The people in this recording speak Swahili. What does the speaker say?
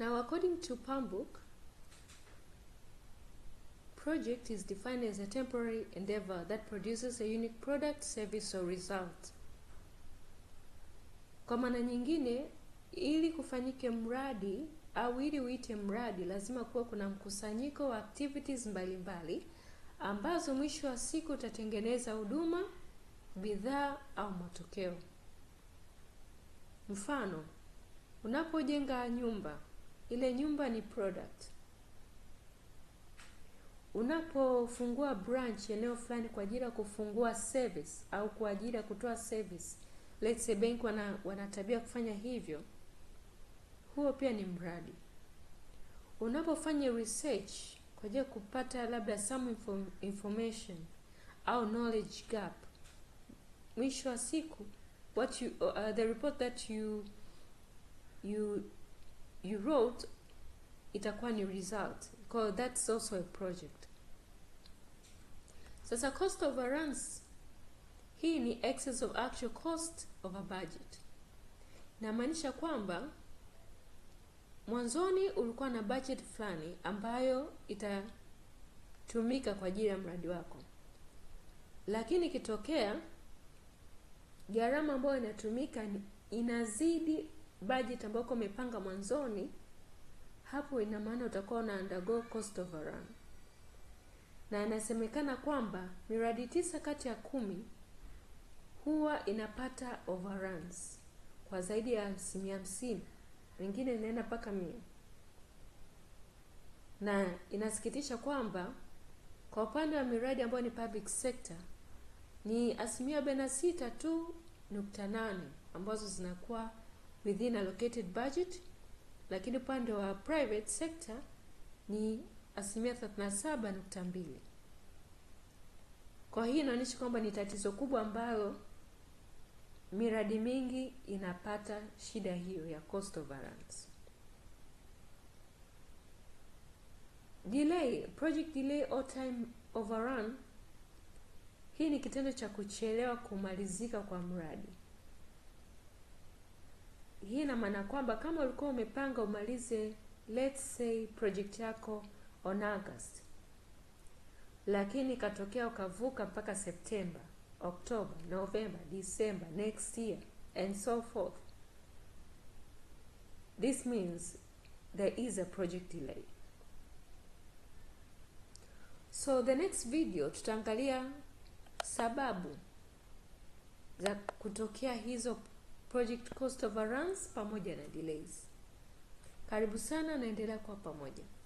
Now, according to Palmbook, project is defined as a temporary endeavor that produces a unique product, service or result. Kwa maana nyingine, ili kufanyike mradi au ili uite mradi, lazima kuwa kuna mkusanyiko wa activities mbalimbali mbali, ambazo mwisho wa siku utatengeneza huduma, bidhaa au matokeo. Mfano, unapojenga nyumba, ile nyumba ni product. Unapofungua branch eneo fulani kwa ajili ya kufungua service au kwa ajili ya kutoa service, let's say bank wana, wana tabia kufanya hivyo, huo pia ni mradi. Unapofanya research kwa ajili ya kupata labda some inform, information au knowledge gap, mwisho wa siku what you uh, the report that you you you wrote itakuwa ni result because that's also a project. Sasa cost overruns hii ni excess of actual cost over budget. Inamaanisha kwamba mwanzoni ulikuwa na budget fulani ambayo itatumika kwa ajili ya mradi wako, lakini ikitokea gharama ambayo inatumika inazidi budget ambayo umepanga mwanzoni, hapo ina maana utakuwa una undergo cost overrun. Na inasemekana kwamba miradi tisa kati ya kumi huwa inapata overruns kwa zaidi ya asilimia hamsini, wengine inaenda mpaka mia. Na inasikitisha kwamba kwa upande wa miradi ambayo ni public sector ni asilimia arobaini na sita tu nukta nane ambazo zinakuwa within allocated budget, lakini upande wa private sector ni asilimia thelathini na saba nukta mbili. Kwa hii inaonyesha kwamba ni tatizo kubwa ambalo miradi mingi inapata shida hiyo ya cost overruns. Delay, project delay or time overrun, hii ni kitendo cha kuchelewa kumalizika kwa mradi. Hii ina maana kwamba kama ulikuwa umepanga umalize let's say project yako on August, lakini ikatokea ukavuka mpaka September, October, November, December next year and so forth, this means there is a project delay. So the next video tutaangalia sababu za kutokea hizo project cost overruns pamoja na delays. Karibu sana, naendelea kwa pamoja.